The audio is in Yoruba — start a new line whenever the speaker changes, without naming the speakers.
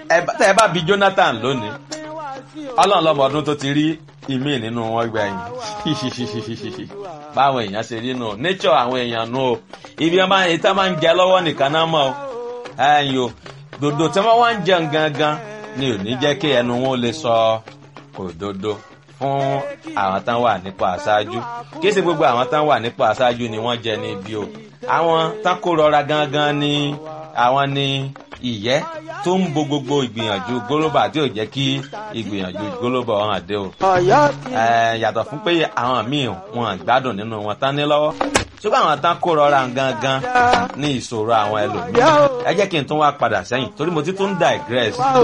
tẹ́ ẹ bá bi Jonathan lónìí ọlọ́run lọ́mọ ọdún tó ti rí ìmí nínú wọn gbẹ̀yìn báwọn èèyàn ṣe rí nù nature àwọn èèyàn nù o ibi ọmọ èyí tá máa ń jẹ lọ́wọ́ nìkan náà mọ̀ ọ́ ẹ̀yìn o dòdò tí wọ́n wá ń jẹun gangan ni ò ní jẹ́ kí ẹnu wọn lè sọ òdodo fún àwọn tán wà nípò aṣáájú kí ṣe gbogbo àwọn tán wà nípò aṣáájú ni wọ́n jẹ ní ibi o àwọn tán kó rọra gangan ni àwọn ni ìyẹ́ tó ń bo gbogbo ìgbìyànjú gólóbà tí ò jẹ́ kí ìgbìyànjú gólóbà ọ̀hún àdé o. yàtọ̀ fún pé àwọn míì wọn gbádùn nínú wọn tán ní lọ́wọ́ ṣùgbọ́n àwọn tán kó rọra gangan ní ìṣòro àwọn ẹlòmíràn ẹ jẹ́ kí n tún wá padà sẹ́yìn torí mo ti tún digress